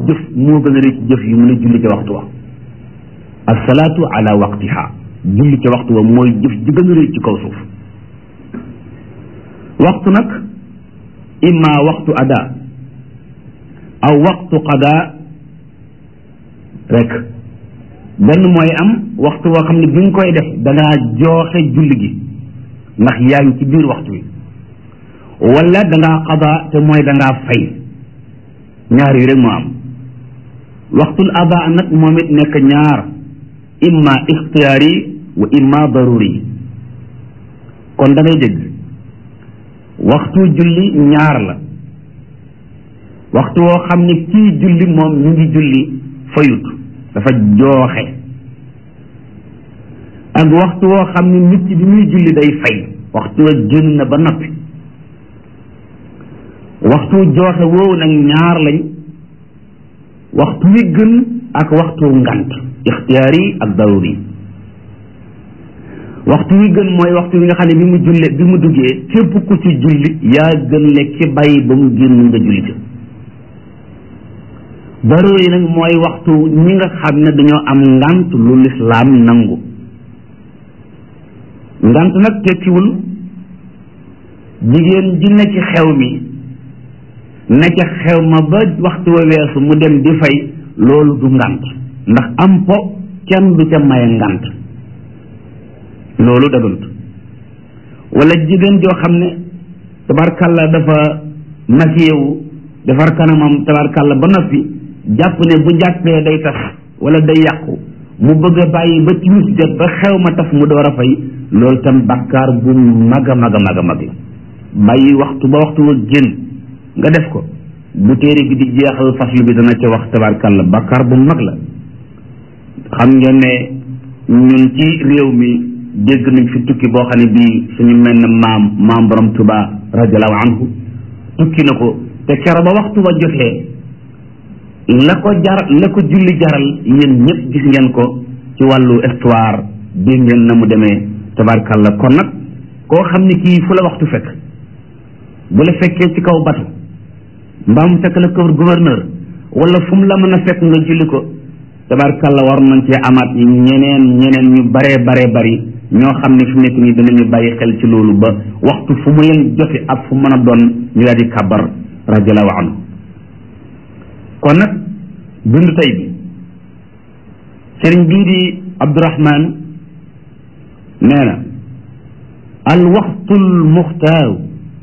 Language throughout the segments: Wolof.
jëf moo gën a rëy ci jëf yi mu ne julli ca waxtu wa asalaatu ala waqtiha julli ca waxtu wa mooy jëf ji gën a rëy ci kaw suuf waxtu nag imma waxtu ada aw waxtu qada rek benn mooy am waxtu woo xam ne bi nga koy def dangaa jooxe julli gi ndax yaa ngi ci biir waxtu wi wala dangaa qada te mooy dangaa fay ñaar yi rek moo am waxtul ada nag moom it nekk ñaar imma ixtiyaari wa imma daruri kon da ngay dégg waxtu julli ñaar la waxtu woo xam ne kii julli moom ñu ngi julli fayut dafa jooxe ak waxtu woo xam ne nit ki bi muy julli day fay waxtu wa génn na ba noppi waxtu jooxe woowu nag ñaar lañ waxtu wi gën ak waxtu ngant ixtiyaari ak daruri waxtu wi gën mooy waxtu wi nga xam ne bi mu julle bi mu duggee képp ku ci julli yaa gën le ki bàyyi ba mu génn nga julli ca daruri nag mooy waxtu ñi nga xam ne dañoo am ngant lu lislaam nangu ngant nag tekkiwul jigéen ji ne ci xew mi ne ca xew ma ba waxtu wa weesu mu dem di fay loolu du ngant ndax am po kenn du ca maye ngant loolu daganut wala jigéen joo xam ne tabarkalla dafa makiyewu defar kanamam tabarkalla ba noppi jàpp ne bu jàppee day tas wala day yàqu mu bëgg a bàyyi ba timis jot ba xew ma tas mu door a fay loolu tam bakkaar bu mag a mag a mag a mag la bàyyi waxtu ba waxtu wa génn nga def ko bu téere bi di jeexal faslu bi dana ca wax tabarkalla bakkaar bu mag la xam ngeen ne ñun ci réew mi dégg nañ fi tukki boo xam ne bii suñu mel ne maam maam borom tuba radiallahu anhu tukki na ko te kero ba waxtu ba jotee la ko jar la ko julli jaral yéen ñëpp gis ngeen ko ci wàllu histoire dégg ngeen na mu demee tabarkalla kon nag koo xam ne kii fu la waxtu fekk bu la fekkee ci kaw batu mbaa mu fekk la kër gouverneur wala fu mu la mën a fekk nga julli ko tabarkalla war nañ cee amaat ñeneen ñeneen ñu baree baree bari ñoo xam ne fi mu nekk nii danañu bàyyi xel ci loolu ba waxtu fu mu leen jote ak fu mën a doon ñu daal di kàbbar radiallahu anhu kon nag bindu tey bi sëriñ bii di abdurahman nee na al waxtu al muxtaaru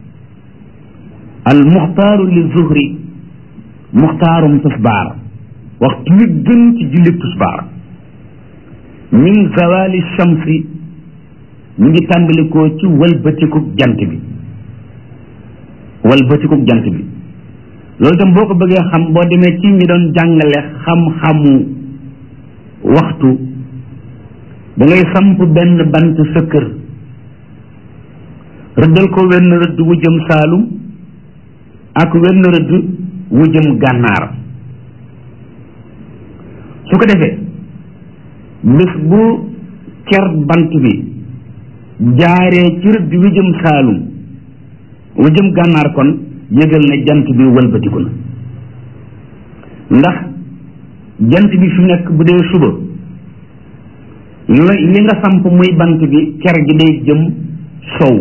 al muxtaaru li zuhri muxtaarum tusbaar waxtu wi gën ci julli tusbaar min zawali shamsi ñu ngi tàmbalikoo ci walbatikuk jant bi walbatikuk jant bi loolu itam boo ko bëggee xam boo demee ci ñi doon jàngale xam-xamu waxtu da ngay samp benn bant sa kër rëddal ko wenn rëdd wu jëm saalum ak wenn rëdd wu jëm gànnaar su ko defee bés bu ker bant bi jaaree ci rëdd wi jëm saalum wu jëm gànnaar kon yëgal ne jant bi wëlbatiku na ndax jant bi fi nekk bu dee suba li nga samp muy bant bi ker gi day jëm sow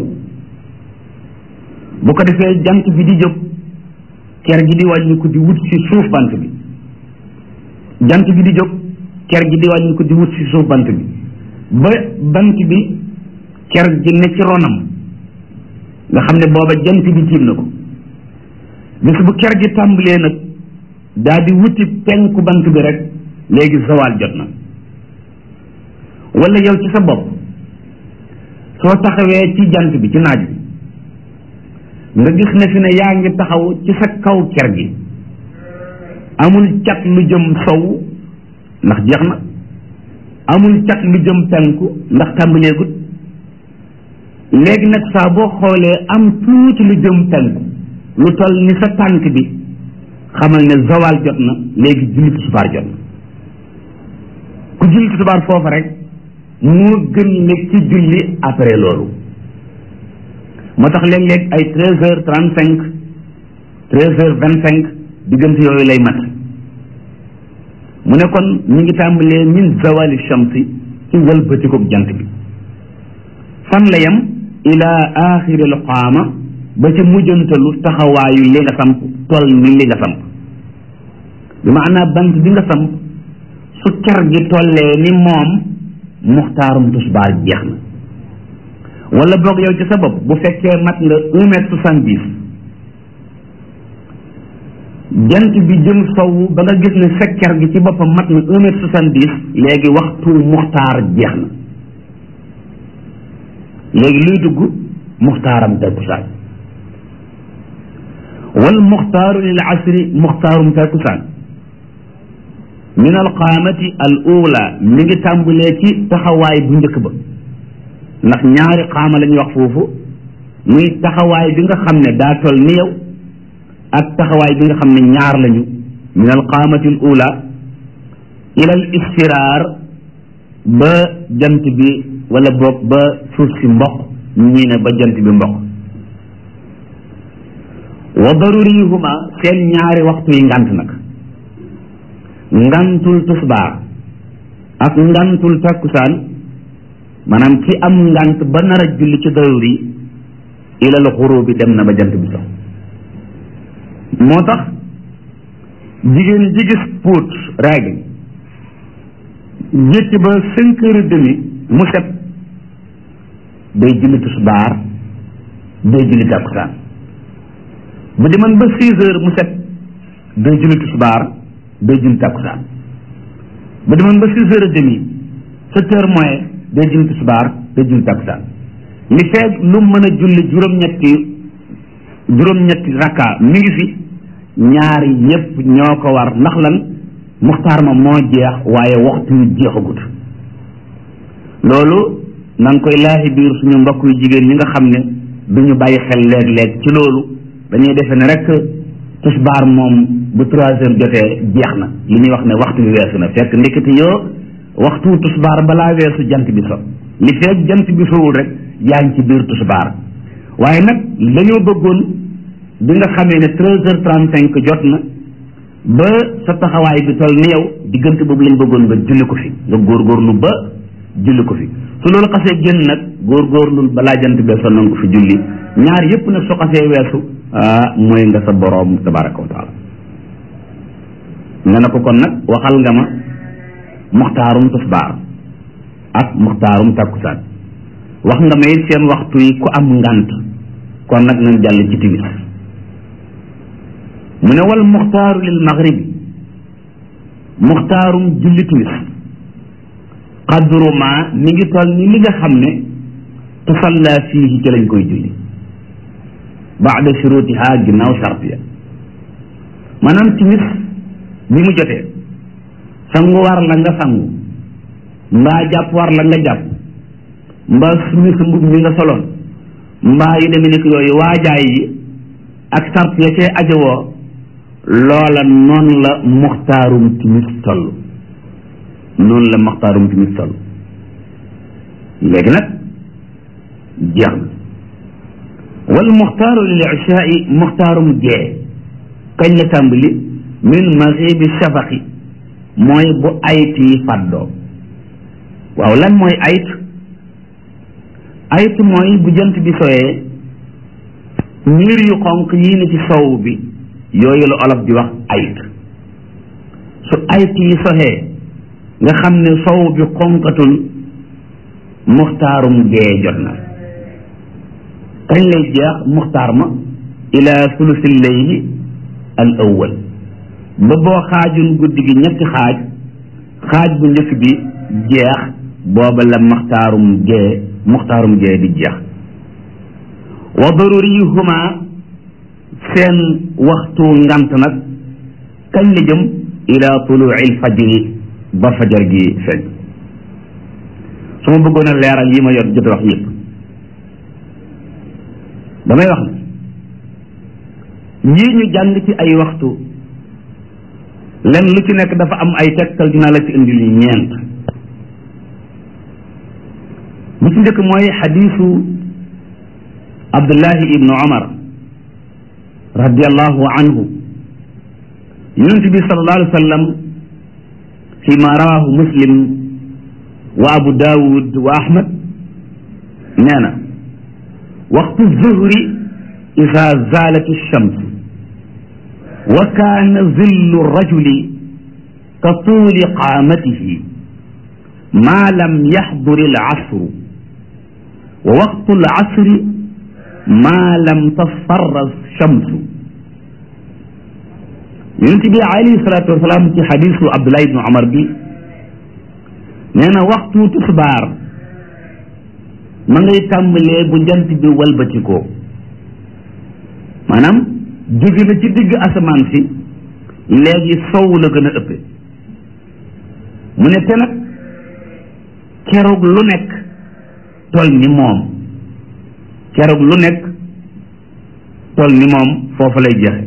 bu ko defee jant bi di jóg ker gi di wàññi ko di wut si suuf bant bi jant bi di jóg ker gi di wàññi ko di wut si suuf bant bi ba bant bi ker gi ne ci ronam nga xam ne booba jant bi tiim na ko bis bu ker gi tàmbalee nag daa di wuti penku bant bi rek léegi zawaal jot na wala yow ci sa bopp soo taxawee ci jant bi ci naaj bi nga gis ne fi ne yaa ngi taxaw ci sa kaw ker gi amul cat lu jëm sow ndax jeex na amul cat lu jëm penku ndax tàmbaleegut léegi nag saa boo xoolee am tuuti lu jëm penku lu toll ni sa tànk bi xamal ne zawal jot na léegi julli tisbaar jot na ku julli tisbaar foofa rek moo gën nekk ci julli après loolu moo tax léeg-léeg ay treize heures trente cinq treize heures vingt cinq diggante yooyu lay mat mu ne kon ñu ngi tàmbalee min zawali shamsi ci wëlbatikoog jant bi fan la yem ila axiril qaama ba ci mujjantalu taxawaayu li nga samp toll ni li nga samp bi maanaa bant bi nga samp su car gi tollee ni moom muxtaarum tusbaar jeex na wala boog yow ci sa bopp bu fekkee mat nga un mètre soixante dix jant bi jëm sowu ba nga gis ne fekker gi ci boppam mat na un mètre soixante dix léegi waxtu muxtaar jeex na léegi luy dugg muxtaaram takkusaan wal muxtaaru lil asri muxtaarum takkusaan min al qaamati al ula mi ngi tàmbalee ci taxawaay bu njëkk ba ndax ñaari qaama la ñuy wax foofu muy taxawaay bi nga xam ne daa toll ni yow ak taxawaay bi nga xam ne ñaar lañu min al qaamati al ula ila al istiraar ba jant bi wala boog ba suuf si mboq ñii ne ba jant bi mboq wa darurihuma seen ñaari waxtu yi ngant nag ngantul tusbaar ak ngantul takkusaan maanaam ci am ngant ba nar a julli ci daruri ilal xurub bi dem na ba jant bi sox moo tax jigéen ji gis puut règle jékki ba cinq heures et demi mu set day julli tusbaar day julli takkusaan bu demoon ba six heures mu set day julli tisbaar day julli takkusaan bu demoon ba six heures et demi sept heures moins day julli tisbaar day julli takkusaan li feeg lu mën a julli juróom-ñetti juróom-ñetti rakka mi ngi fi ñaari yépp ñoo ko war ndax lan muxtaar ma moo jeex waaye waxtu yu jeexagut loolu na nga koy laaxi biir suñu mbokk yu jigéen ñi nga xam ne duñu bàyyi xel léeg-léeg ci loolu dañuy defe ne rek tisbaar moom bu trois heures jotee jeex na li ñuy wax ne waxtu bi weesu na fekk ndekete yoo waxtu tisbaar balaa weesu jant bi so li fekk jant bi sowul rek yaa ngi ci biir tisbaar waaye nag dañoo bëggoon bi nga xamee ne treize heures trente cinq jot na ba sa taxawaay bi toll ni yow diggante boobu lañ bëggoon nga julli ko fi nga góorgóorlu ba julli ko fi su loolu xasee génn nag góorgóorlu balaa jant bee so nanga ko fi julli ñaar yépp nag su xasee weesu ah mooy nga sa boroom tabaraka wa taala nga ne ko kon nag waxal nga ma muxtaarum tisbaar ak muxtaarum takkusaan wax nga may seen waxtu yi ku am ngant kon nag nañ jàll ci timis mu ne wal muxtaaru lil maghribi muxtaarum julli timis qadru ma mi ngi toll ni li nga xam ne tusalla fii ci lañ koy julli baada shurutiha ginnaaw sart ya maanaam timis bi mu jotee sangu war la nga sangu mbaa jàpp war la nga jàpp mbaa sumi sa mbub mi nga soloon mbaa yu demee nekk yooyu waajaay yi ak sart ya cee ajowoo loola noonu la muxtaarum timis toll noonu la muxtaarum timis toll léegi nag jeex na wal muxtaaru lil ishaai muxtaarum gee kañ la tàmbali min maxibi shafaqi mooy bu ayt yi fàddoo waaw lan mooy ayt ayt mooy bu jant bi soyee niir yu xonq yii ne ci sow bi yooyu la olof di wax ayt su ayt yi soxee nga xam ne sow bi xonqatul muxtaarum gee jot na kañ lay jeex muxtaar ma ila sulusil layli al awwal ba boo xaajun guddi gi ñetti xaaj xaaj bu njëkk bi jeex booba la muxtaarum gee muxtaarum gee di jeex wa daruriyuhuma seen waxtu ngant nag kañ la jëm ila tuluuil fajri ba fajar gi feeñ su ma bëggoon a leeral yi ma yor jot wax yëpp damay wax ne yii ñu jàng ci ay waxtu len lu ci nekk dafa am ay tegtal dinaa la ci indil ñeent bu ci njëkk mooy xadiisu abdullahi ibnu omar radiallahu anhu yonent bi sallallahu alayhi wa sallam fi ma rawahu muslim wa abu daawud wa ahmad nee na waxtu zuhri ida zaalat alshams wa kaana zillu rajuli ka tuuli qaamatihi maa lam yaxdur alcasru wa waqtu alcasri maa lam tasfarra alshamsu yonent bi alayhi salaatu wasalaam ci xadisu Abdullah ibnu Omar bi nee na waxtu tisbaar ma ngay tàmbalee bu jant bi walbatikoo maanaam jóge na ci digg asamaan si léegi sow la gën a ëppe mu ne te nag keroog lu nekk tol ni moom keroog lu nekk tol ni moom foofu lay jeexe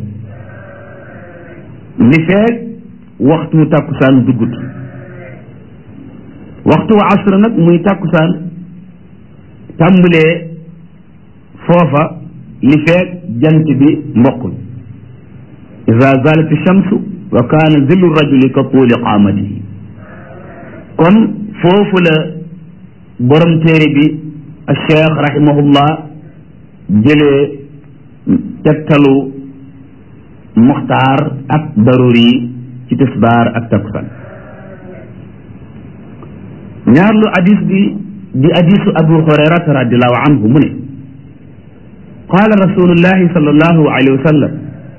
li feeg waxtu tàkkusaan duggut waxtu wa asra nag muy tàkkusaan tàmbalee foofa li feeg jant bi mbokkul ida zalat shamsu wa kaana zillu rajuli ka tuuli qaamatihi kon foofu la borom téere bi cheikh rahimahullah jëlee tegtalu muxtaar ak daruri ci tisbaar ak takkusaan ñaarlu hadis bi di hadisu abu hurayrata radiallahu anhu mu ne qaala rasulullahi sallallahu alayhi wa sallam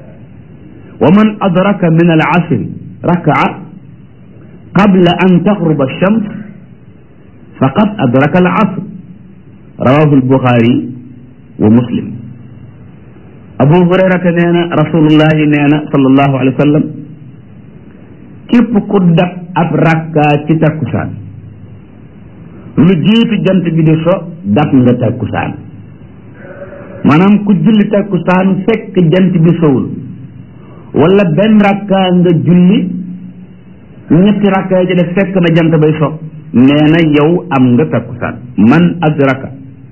wa man adraka min al asri rakaa qabla an taxruba alshams faqad adraka al asr rawahu albuxaari wa muslim abu hurayrata nee na rasulullahi nee na sallallahu alayhi wa sallam képp ku dab ab rakka ci takkusaan lu jiitu jant bi di so dab nga takkusaan maanaam ku julli takkusaan fekk jant bi sowul wala benn rakka nga julli ñetti rakka yi ci def fekk na jant bay so nee na yow am nga takkusaan man adraka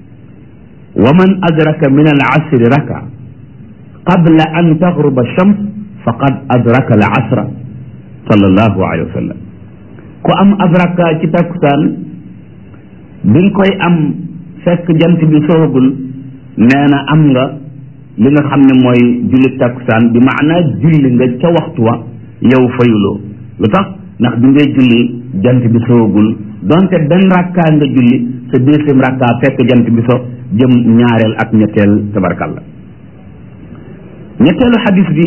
wa man adraka min al asri raka qabla an taxruba shams faqad adraka al asra sallallahu alayhi wa sallam ku am adraka ci takkusaan bi nga koy am fekk jant bi soogul nee na am nga li nga xam ne mooy julli takkusaan bi maanaa julli nga ca waxtu wa yow fayuloo lu tax ndax bi ngay julli jant bi soogul donte benn rakkaa nga julli sa deuxième rakkaa fekk jant bi so jëm ñaareel ak ñetteel tabarkalla ñetteelu xadis bi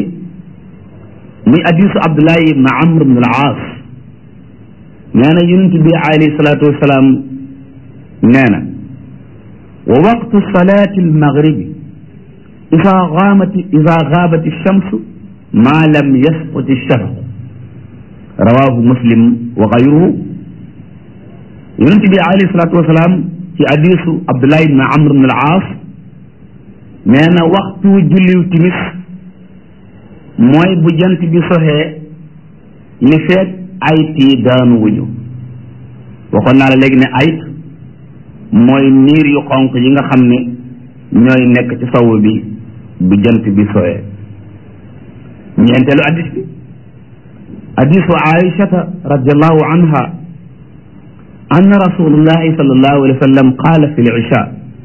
muy hadisu abdullahi ibn amr ibn al aas nee na yonent bi alayhi salaatu wasalaam nee na wa waqtu salaati almaghribi ida gaamat ida gaabat alchamsu ma lam yasqut alshafaq rawahu muslim wa gayruhu yonent bi alayhi salaatu wasalaam ci hadisu abdullahi ibn amr ibn al aas nee na waxtu julliw timis mooy bu jant bi soxee li feet ayit yi daanu wuñu waxoon naa la léegi ne ayit mooy niir yu xonq yi nga xam ne ñooy nekk ci sawu bi bu jant bi soxee ñeenteelu addis bi hadisu aishata radiallahu anha anna rasulullahi sallallahu alayhi wa sallam qaala fi l-isha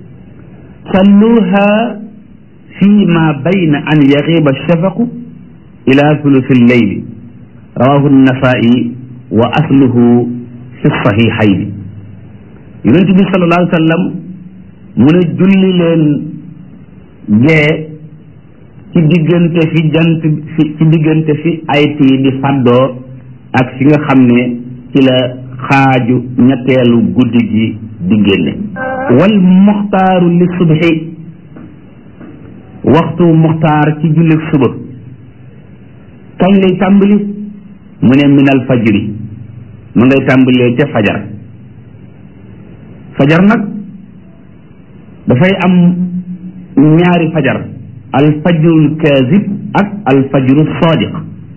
salluha fi ma bayna an yaxiba shafaqu ila thuluthi lleyli rawahu nasai wa asluhu fi sahihayni yonent bi sallallahu alayhi wa sallam mu ne julli leen gee ci diggante fi jant fi ci diggante fi ayt yi di faddoo ak fi nga xam ne ci la xaaju ñetteelu guddi gi di génne wal muxtaaru li subhi waxtu muxtaar ci jullit suba kañ lay tàmbali mu ne minal fajri mu ngay tàmbalee ca fajar fajar nag dafay am ñaari fajar al fajrul kaazib ak al fajru sadiq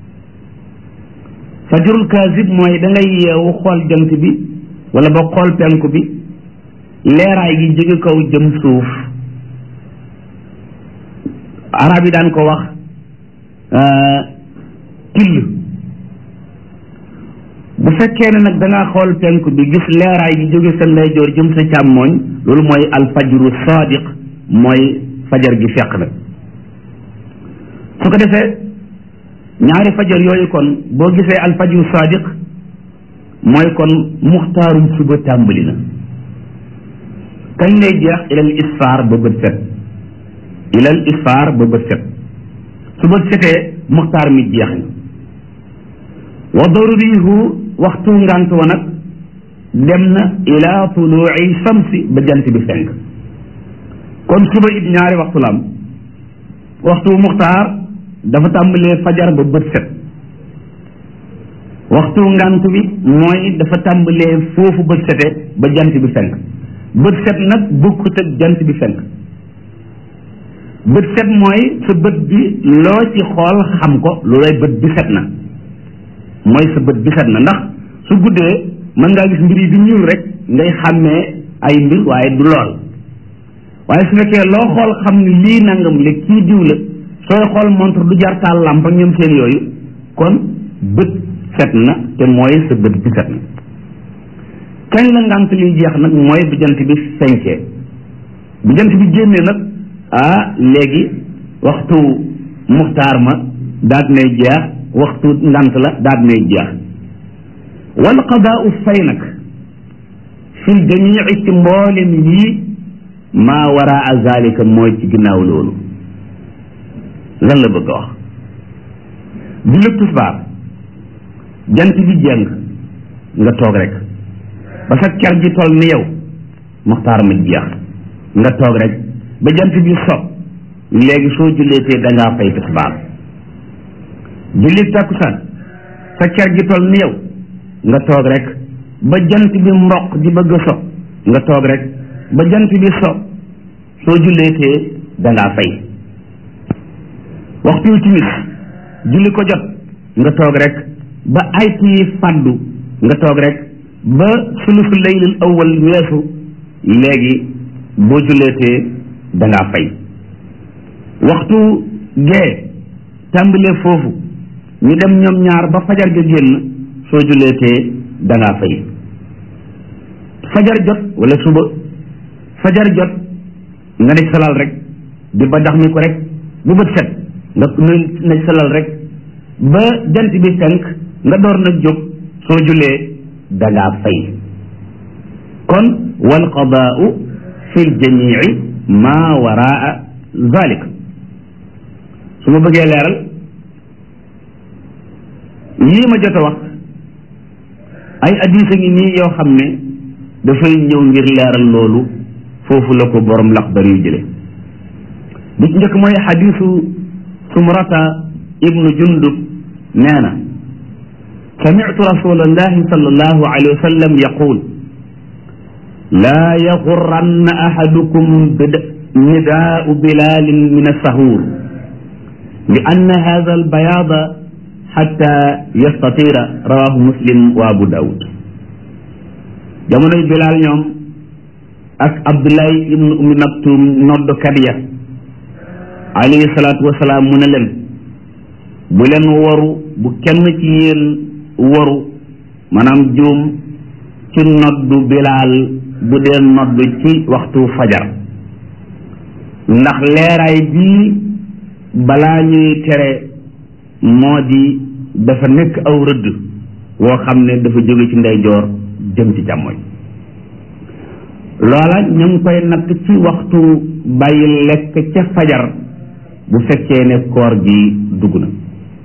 fajrul kaazib mooy da ngay yeewu xool jant bi wala ba xool penku bi leeraay gi jóge kaw jëm suuf arab yi daan ko wax till bu fekkee ne nag da ngaa xool penku bi gis leeraay gi jóge sa ndeyjoor jëm sa càmmooñ loolu mooy alfajru sadiq mooy fajar gi fekk na su ko defee ñaari fajar yooyu kon boo gisee alfajru sadiq mooy kon muxtaarum suba tàmbali na kañ lay jeex ilal isfaar ba bët set ilal isfaar ba bët set su bët setee muxtaar mi jeex na wa darurihu waxtu ngant wa nag dem na ila tuluuci shamsi ba jant bi fenk kon suba it ñaari waxtu la am waxtu muxtaar dafa tàmbalee fajar ba bët set waxtu ngant bi mooy dafa tàmbalee foofu bët sete ba jant bi fenk bët set nag bokkut ak jant bi fenk bët set mooy sa bët bi loo ci xool xam ko loolay bët bi set na mooy sa bët bi set na ndax su guddee mën ngaa gis mbir yi di ñuul rek ngay xàmmee ay mbir waaye du lool waaye su fekkee loo xool xam ni lii nangam la kii diw la sooy xool montre du jar taal làmp ak ñoom seen yooyu kon bët set na te mooy sa bët bi set na kañ la ngant liy jeex nag mooy bu jant bi fenkee bu jant bi génnee nag ah léegi waxtu muxtaar ma daat nay jeex waxtu ngant la daat nay jeex wal qadaau fay nag fil jamii ci mboolem yii maa waraa zalika mooy ci ginnaaw loolu lan la bëgg a wax bi lépp tisbaar jant bi jeng nga toog rek ba sa ker ji toll ni yow muxtaar ma jeex nga toog rek ba jant bi so léegi soo julleetee da ngaa fay tisbaar julli takkusaan sa ker gi toll ni yow nga toog rek ba jant bi mboq di bëgg a so nga toog rek ba jant bi so soo julleetee da ngaa fay waxtu timis julli ko jot nga toog rek ba ay tii fàddu nga toog rek ba sulusu laylul awwal weesu léegi boo julleetee da ngaa fay waxtu gee tàmbalee foofu ñu dem ñoom ñaar ba fajar ga génn soo julleetee da ngaa fay fajar jot wala suba fajar jot nga nekk salal rek di ba dax mi ko rek bu bët set nga nekk salal rek ba jant bi fenk nga door nag jóg soo jullee da ngaa fay kon wal qadaau fi ljamii ma waraa zalik su ma bëggee leeral yii ma jot a wax ay addis a ngi nii yoo xam ne dafay ñëw ngir leeral loolu foofu la ko borom laxdar yu jële bi ci njëkk mooy xadisu sumrata ibnu jundub nee na samitu rasulallahi sallallahu alayhi wa sallam yaqul laa yaxuranna ahadukum nidaau bilalin min asahur li anna hada albayaada xatta yastatira rawahu muslim wa abu daawud jamonoy bilaal ñoom ak abdullahi ibnu ummi maktum noddkat ya alayhi salaatu wasalaam mu ne leen bu leen waru bu kenn ci yéen waru maanaam juum ci noddu bilaal bu dee noddu ci waxtu fajar ndax leeraay bii balaa ñuy tere moo di dafa nekk aw rëdd woo xam ne dafa jóge ci ndeyjoor jëm ci càmmoñ loola ñu ngi koy natt ci waxtu bàyyi lekk ca fajar bu fekkee ne koor gi dugg na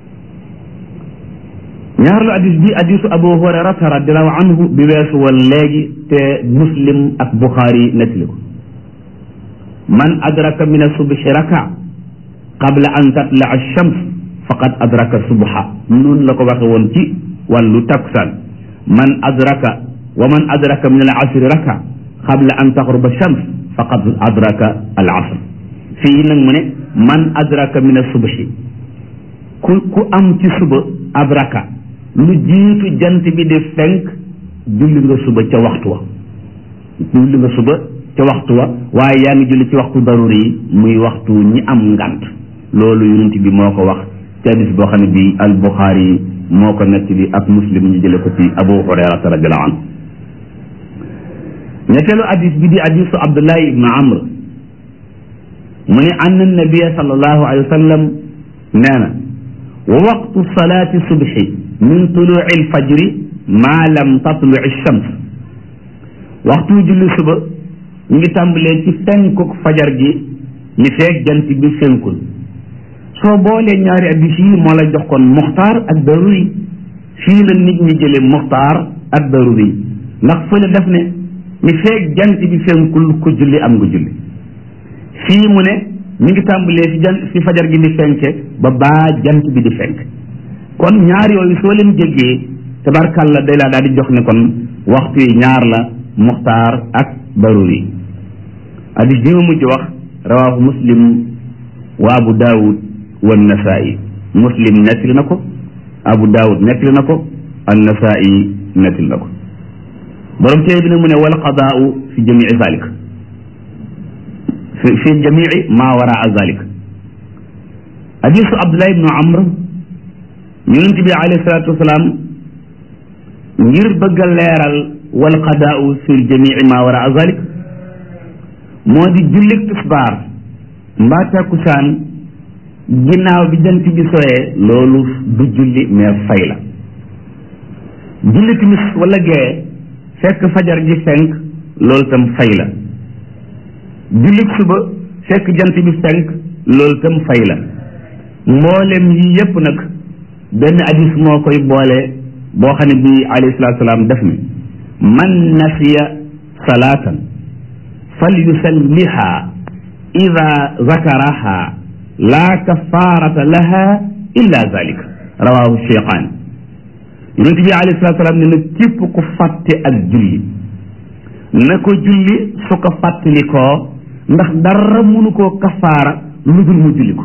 ñaarlu addis bi addisu abu hurayrata radiallahu anhu bi weesu woon léegi te muslim ak buxaari nettali ko man adraka min asubhi raka qabla an tatla ash-shams faqad adraka subha noonu la ko waxe woon ci wàllu takkusaan man adraka wa man adraka min al asri raka qabla an taxruba shams faqad adraka al asr fii nag mu ne man adraka min asubhi ku ku am ci suba adraka lu jiitu jant bi di fenk julli nga suba ca waxtu wa julli nga suba ca waxtu wa waaye yaa ngi julli ci waxtu daruri yi muy waxtu ñi am ngant loolu yonent bi moo ko wax ci hadis boo xam ne bi al buxaari moo ko nettali ak muslim ñu jële ko ci abu hurayrata radiallahu anhu ñetteelu hadis bi di hadisu abdullahi ibnu amr mu ne anna nabia sallallahu alayhi wa sallam nee na wa waqtu salaati subhi min tuluci alfajri maa lam tatluci shams waxtu julli suba ñu ngi tàmbalee ci fenkuk fajar gi li feeg jant bi fenkul soo boolee ñaari addis yi moo la jox kon muxtaar ak daruri fii la nit ñi jële muxtaar ak daruri ndax fële def ne li feeg jant bi fenkul ku julli am nga julli fii mu ne mi ngi tàmbalee fi jant fi fajar gi di fenke ba baa jant bi di fenk kon ñaar yooyu soo leen jéggee tabarkàlla day laa daal di jox ne kon waxtu yi ñaar la muxtaar ak daruri hadis bi ma mujj wax rawaahu muslim wa abu daawud wa nasaa'i muslim nettali na ko abu daawud nettali na ko an nasaa'i nettali na ko borom téere bi nag mu ne wal qadaau fi jamii zalik fi fi jamii maa waraa zalik hadisu abdullah ibnu amr yonent bi alayhi salaatu wasalaam ngir bëgg a leeral wal qadaau fi jamii maa waraa zalik moo di jullik tisbaar mbaa takkusaan ginnaaw bi jant bi soyee loolu du julli mais fay la julli timis wala gee fekk fajar ji fenk loolu tam fay la jullit suba fekk jant bi fenk loolu tam fay la mboolem yi yépp nag benn hadis moo koy boole boo xam ne bii alayhi salaatu salaam def ni man nasiya salaatan fal yusalliha ida zakaraha laa kafaarata laha illa zalika rawahu cheikhaan yonent bi alayhi salaatu salaam ne na képp ku fàtte ak julli na ko julli su ko fàttalikoo ndax dara mënu koo kafaara lu dul mu julli ko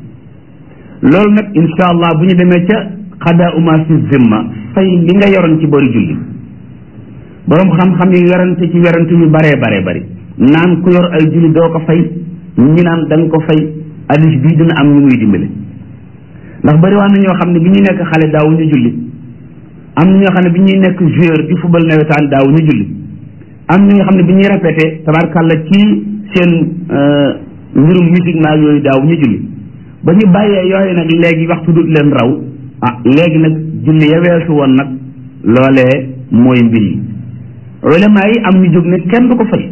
loolu nag insha allah bu ñu demee ca xadaa uma fi zimma fay li nga yoroon ci bari julli boroom xam-xam yi werante ci werante yu baree baree bari naan ku yor ay julli doo ko fay ñi naan da nga ko fay hadis bii dina am ñu muy dimbale ndax bari waa na ñoo xam ne bi ñuy nekk xale daawu ñu julli am na ñoo xam ne bi ñuy nekk joueur di football nawetaan daawu ñu julli am na ñoo xam ne bi ñuy répété tabarkàlla ci seen mbirum musique maag yooyu daaw ñu julli ba ñu bàyyee yooyu nag léegi waxtu dut leen raw ah léegi nag julli ya weesu woon nag loolee mooy mbir yi ulama yi am ñu jóg ne kenn du ko fay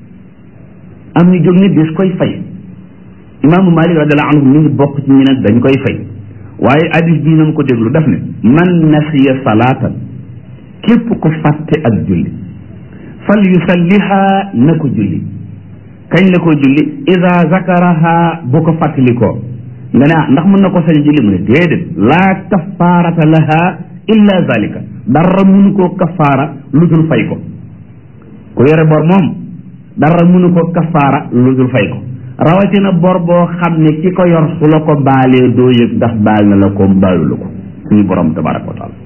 am ñu jóg ne des koy fay imaamu malik radiallahu anhu mi ngi bokk ci ñi ne dañ koy fay waaye hadis bii nañ ko déglu daf ne man nasiya salaatan képp ko fàtte ak julli fal yusalliha na ko julli kañ la ko julli ida zakaraha bu ko fàttalikoo nga ne ah ndax mën na ko sañ julli mu ne déedéet laa kafaarata laha illa zalika dara mënu koo kafaara lu dul fay ko ku yore bor moom dara mënu koo kafaara lu dul fay ko rawatina bor boo xam ne ki ko yor su la ko baalee doo yëg ndax baal na la ko baalu la ko suñu borom tabaraka wa taala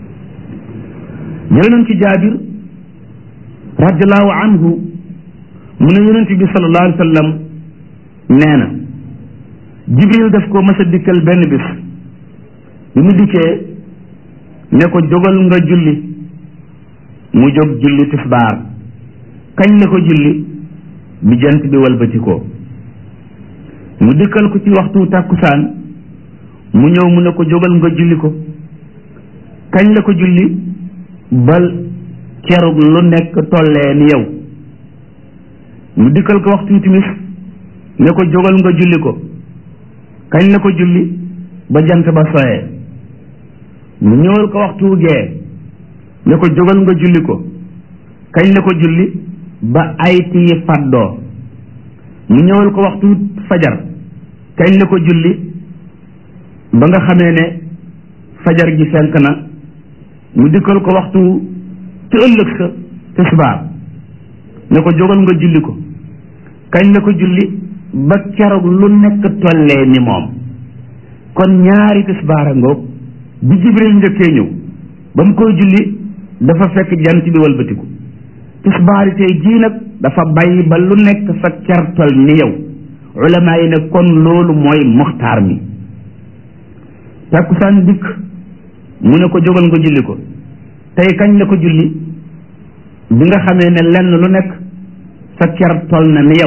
jël nañ ci jaabir radiallahu anhu mu ne yonent bi sallallahu alayhi wa sallam nee na jibril daf ko mas a dikkal benn bis bi mu dikkee ne ko jógal nga julli mu jóg julli tisbaar kañ la ko julli bi jant bi walbatikoo mu dikkal ko ci waxtu tàkkusaan mu ñëw mu ne ko jógal nga julli ko kañ la ko julli bal kerug lu nekk tollee ni yow mu dikkal ko waxtu timis ne ko jógal nga julli ko kañ la ko julli ba jant ba soyee mu ñëwal ko waxtu gee ne ko jógal nga julli ko kañ la ko julli ba ay tii faddoo mu ñëwal ko waxtu fajar kañ la ko julli ba nga xamee ne fajar gi fenk na mu dikkal ko waxtu ci ëllëg sa tisbaar ne ko jógal nga julli ko kañ la ko julli ba keroog lu nekk tollee ni moom kon ñaari tisbaar a ngoog bi jibril njëkkee ñëw ba mu koy julli dafa fekk jant bi walbatiku tisbaari tey jii nag dafa bàyyi ba lu nekk sa kertol ni yow ulama yi ne kon loolu mooy muxtaar mi takkusaan dikk mu ne ko jógal nga julli ko tey kañ la ko julli bi nga xamee ne lenn lu nekk sa ker tol na ni yow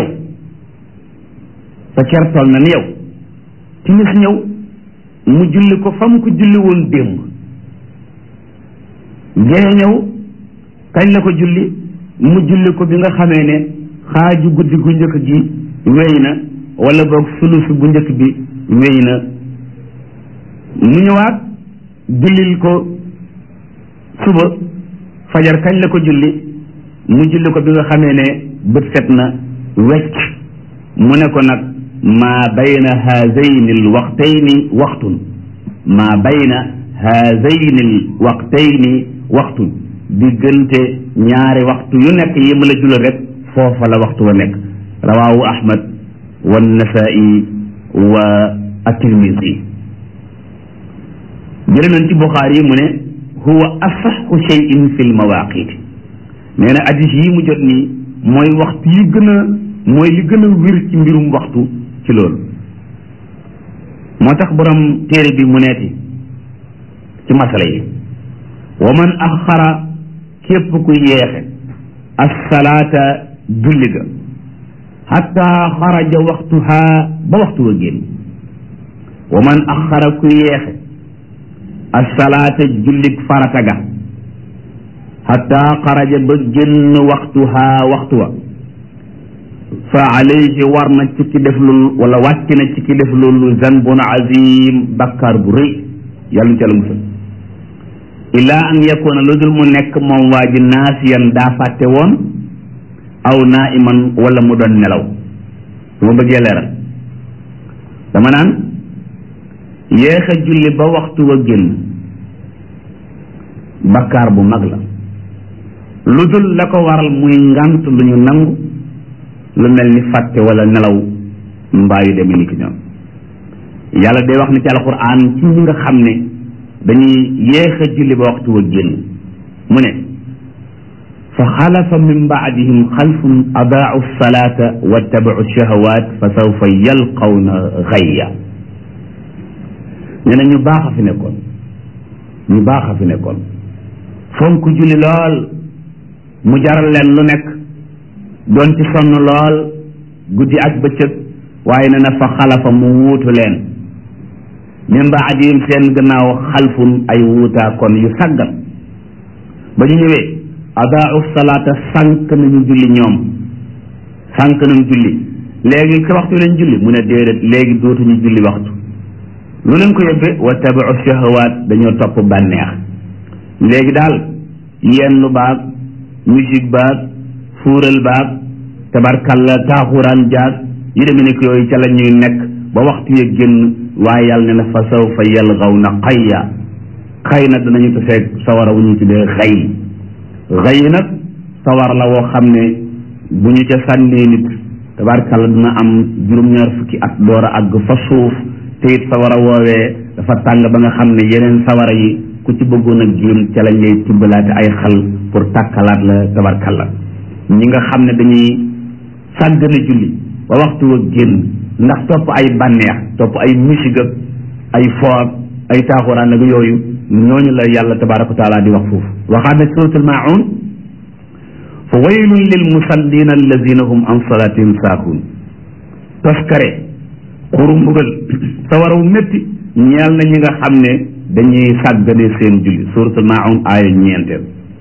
sa ker tol na ni yow timis ñëw mu julli ko fa mu ko julli woon démb gee ñëw kañ la ko julli mu julli ko bi nga xamee ne xaaju guddi gu njëkk gi wéy na wala boog sulus bu njëkk bi wéy na mu ñëwaat jullil ko suba fajar kañ la ko julli mu julli ko bi nga xamee ne bët set na wecc mu ne ko nag maa bayna haazayni al waqtayni waxtun maa bayna haazayni al waqtayni waxtun diggante ñaari waxtu yu nekk yi ma la julal rek foofa la waxtu wa nekk rawaahu ahmad wa nasaa'i wa at-tirmisi jële nañ ci buxaari yi mu ne huwa asaxu cheyin fi lmawaqit nee na addis yi mu jot nii mooy waxtu yi gën a mooy li gën a wér ci mbirum waxtu ci loolu moo tax borom téere bi mu neeti ci masala yi wa man axara képp ku yeexe assalaata julli ga xatta xaraja waxtuha ba waxtu wa génn wa man axara ku yeexe assalaata jullik farata ga xatta xaraja ba génn waxtuha waxtu wa fa alayhi war na ci ki def loolu wala wàcc na ci ki def loolu zanbun azim bakkaar bu rëy yàlla ñu ca la musal illaa an yakuna lu dul mu nekk moom waa ji naasiyan daa fàtte woon aw naiman wala mu doon nelaw su ma bëggee leeral dama naan yéex a julli ba waxtu wa génn bakkaar bu mag la lu dul la ko waral muy ngant lu ñu nangu lu mel ni fàtte wala nelaw mbaa yu demee ni ki ñoom yàlla day wax ni ci alquran ci ñi nga xam ne dañuy yéex a julli ba waxtu wa génn mu ne fa xalafa min baadihim xalfun adaau salata wattabau shahawat fa sawfa yalqawna xayya nee na ñu baax a fi nekkoon ñu baax a fi nekkoon fonk julli lool mu jaral leen lu nekk doon ci sonn lool guddi ak bëccëg waaye nee na fa xalafa mu wuutu leen min baadihim seen gannaaw xalfun ay wuutaa kon yu saggan ba ñu ñëwee adaau salaata sànq nañu julli ñoom sànq nañu julli léegi ci waxtu lañ julli mu ne déedéet léegi dootuñu julli waxtu lu leen ko yóbbee wa tabiu shahawaat dañoo topp bànneex léegi daal yenn baag musique baag fuural baag tabarkalla taaxuraan jaag yi demee ni ko yooyu ca la ñuy nekk ba waxtu ya génn waaye yàlla ne na fa sawfa yalgawna xayya xëy na danañu taseeg sawara wu ñu tuddee xëy xëy nag sawar la woo xam ne bu ñu ca sànnee nit tabarkalla dina am juróom-ñaar fukki at door a àgg fa suuf te it sawara woowee dafa tàng ba nga xam ne yeneen sawara yi ku ci bëggoon a génn ca lañ lay tibbalaate ay xal pour tàkkalaat la tabarkalla ñi nga xam ne dañuy sàggane julli ba waxtu wa génn ndax topp ay bànneex topp ay musique ak ay foog ay taaxuraan ak yooyu ñooñu la yàlla tabaraka wa taala di wax foofu waxaat ne suratul maun fa waylun lil musallina alladina hum an salatihim saakuun toskare xuru mbugal sawaraw métti ñeel na ñi nga xam ne dañuy sàggane seen julli suratul maun aaya ñeenteel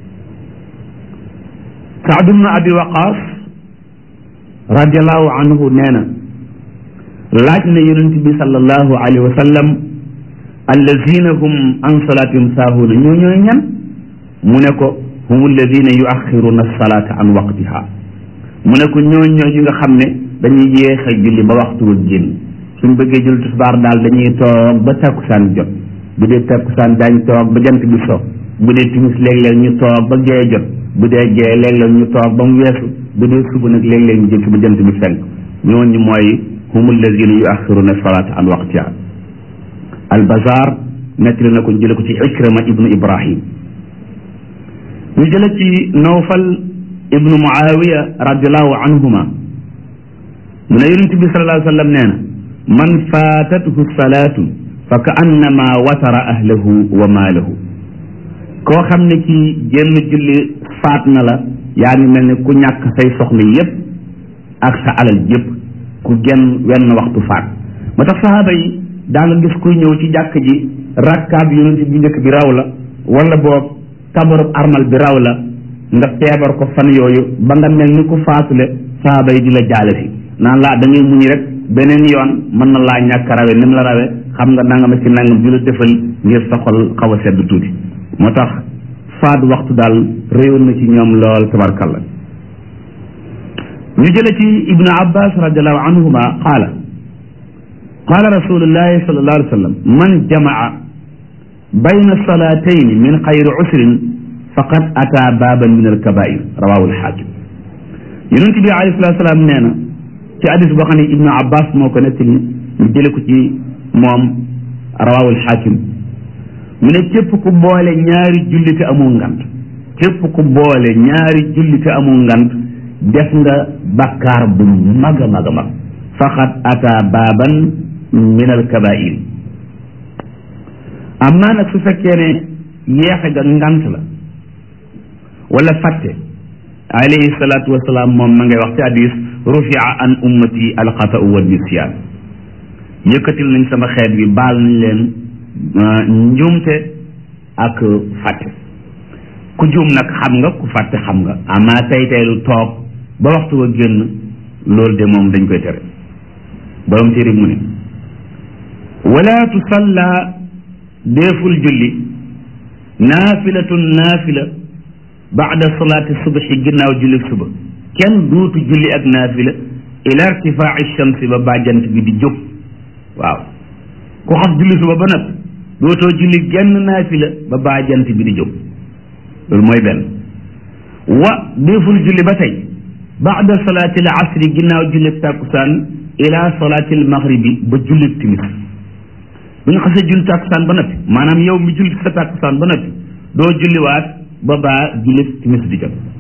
saad ibnu abi waqaas radiallahu anhu nee na laaj na yonent bi sallallahu alayhi wa sallam allazina hum an salatihim saahuuna ñoo ñooy ñan mu ne ko hum alladina yuaxiruna salata an waqtiha mu ne ko ñoo ñoo ñi nga xam ne dañuy yéex a julli ba waxtu wa génn suñ bëggee julli tisbaar daal dañuy toog ba takkusaan jot bu dee takkusaan daañ toog ba jant bi so bu dee timis léeg-léeg ñu toog ba gee jot bu dee gee léeg-léeg ñu toog ba mu weesu bu dee suba nag léeg-léeg ñu jëkk ba jant bi fenk ñooñu mooy hum alladina yuaxiruna salata an waqtiha albazar nettali na ko jële ko ci ikrama ibnu ibrahim ñu jële ci nawfal ibnu muawiya radiallahu anhuma mu ne yonent bi sallallahu alayhi wa sallam nee na man faatathu salaatu fa ka annama watara ahlahu wa maalahu koo xam ne kii génn julli faat na la yaa ngi mel ni ku ñàkk say soxla yépp ak sa alal yépp ku genn wenn waxtu faat moo tax saxaaba yi daa nga gis kuy ñëw ci jàkk ji rakkaab yonent bi njëkk bi raw la wala boog kabarub armal bi raw la nga feebar ko fan yooyu ba nga mel ni ku faatule saxaaba yi di la jaale si naan laa da ngay muñ rek beneen yoon mën na laa ñàkk rawe ni mu la rawe xam nga nangam ci nangam di la defal ngir sa xol xaw a sedd tuuti moo tax faat waxtu daal réyoon na ci ñoom lool tabarkalla ñu jële ci ibnu abbas radiallahu anhuma qaala qaala rasulullahi sallallahu alayhi wa sallam man jamaa bayna salatayni min xayri usrin faqad ata baaban min alkabair rawahu alxaakim yonent bi alayhi salatu salaam nee na ci hadis boo xam ne ibnu abbas moo ko nettali ñu jële ko ci moom rawahu alxaakim mu ne képp ku boole ñaari julli te amul ngant képp ku boole ñaari julli te amul ngant def nga bakkaar bu mag a mag a mag faqad ata baaban min alkabair amma nag su fekkee ne yeexe ga ngant la wala fàtte alayhi salaatu wasalaam moom ma ngay wax ci hadis rufia an ummati alxatau wa nisyaan yëkkatil nañ sama xeet bi baal nañ leen njuumte ak fàtte ku juum nag xam nga ku fàtte xam nga ama tey tey lu toog ba waxtu wa génn loolu de moom dañ koy tere borom téere mu ne wala tusalla deeful julli naafilatun naafila baada salaati subhi ginnaaw julli suba kenn duutu julli ak naafila ila irtifaaci shamsi ba bàjjant bi di jóg waaw ku xas julli suba ba nag dootoo julli genn naafila ba bàjjant bi di jóg loolu mooy benn wa deeful julli ba tey baada salaati al asri ginnaaw julli tàkkusaan ila salaati al maghribi ba julli timis bu ñu xasee julli tàkkusaan ba noppi maanaam yow mi julli sa tàkkusaan ba noppi doo julliwaat ba baa julli timis di jot